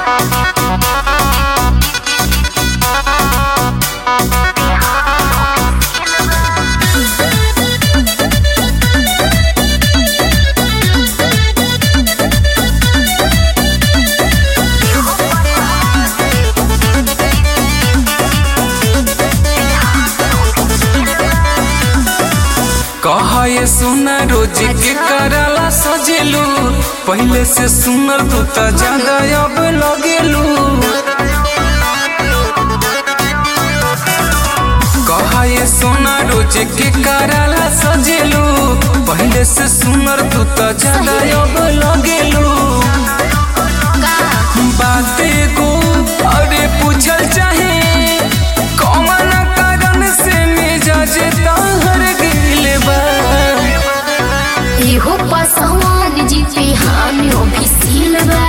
कहा ये सुना रोज के कराला सजेलू पहले से सुनर तू त ज्यादा अब लगेलू कहा ये सोना रोज के कराला सजेलू पहले से सुनर तू त ज्यादा अब लगेलू बाते को अरे पूछल चाहे कौन कारण से मिजाज ताहर गिल बा इहो पसवान जी पे हामियो भी सिलवा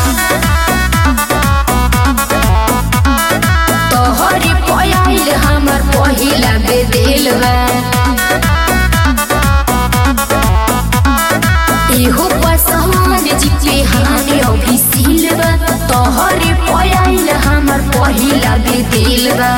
तोहरे पयाइल हमर पहिला बेदेलवा इहो पसवान जी पे हामियो भी सिलवा तोहरे पयाइल हमर पहिला बेदेलवा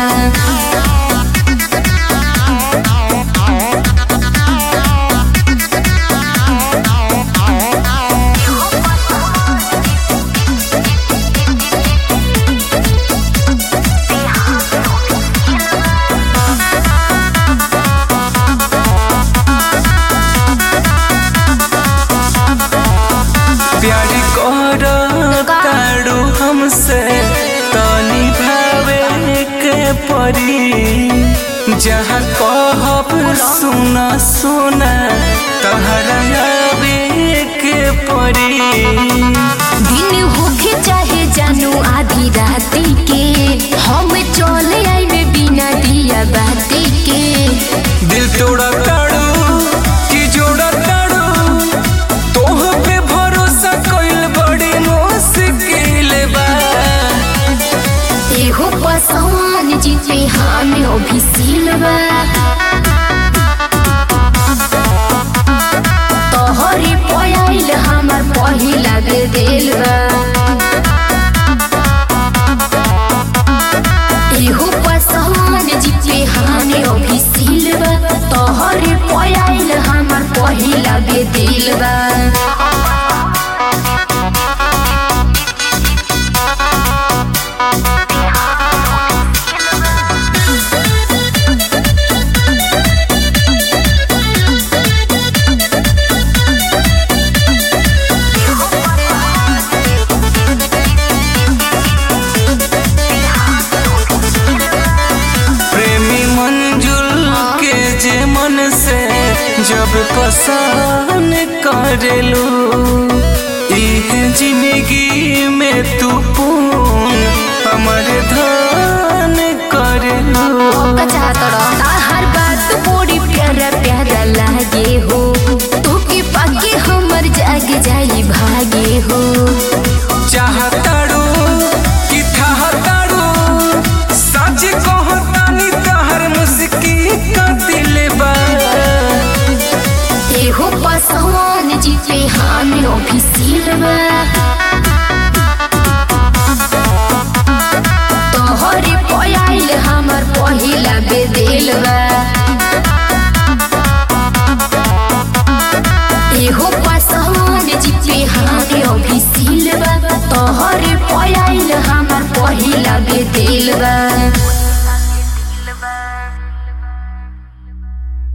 प्यारी कर ताड़ू हमसे तनी भावे के परी जहाँ कहब सुना सुना तहरा आवे के परी दिन होखे चाहे जानू आधी राती के हम चले आइबे बिना दिया बाती के दिल तोड़ा ताड़ू कि जोड़ा ताड़ू तोह पे भरोसा कइल बड़ी मुश्किल बा एहो पसवान जी पे हामियो भी सिलवा तोहरे पयाइल हमर पहिला बेदेलवा एहो पसवान जी पे हामियो भी सिलवा तोहरे पयाइल हमर पहिला बेदेलवा प्रेमी मंजुल के जे मन से जब पसंद करेलू इह जिंदगी में तू पून हमर धान करेलू हर बात बड़ी प्यारा प्यारा लागे हो तू के पाके हमर जाग जाई भागे हो चाहताड़ू कि थाहताड़ू सच कहतानी तहर मुस्की का दिल बा एहो पसवान जी पे हामियो भी सिलवा तोहरे पयाइल हमर पहिला बेदेलवा एहो पसवान जी पे हामियो भी सिलवा तोहरे पयाइल हमर पहिला बेदेलवा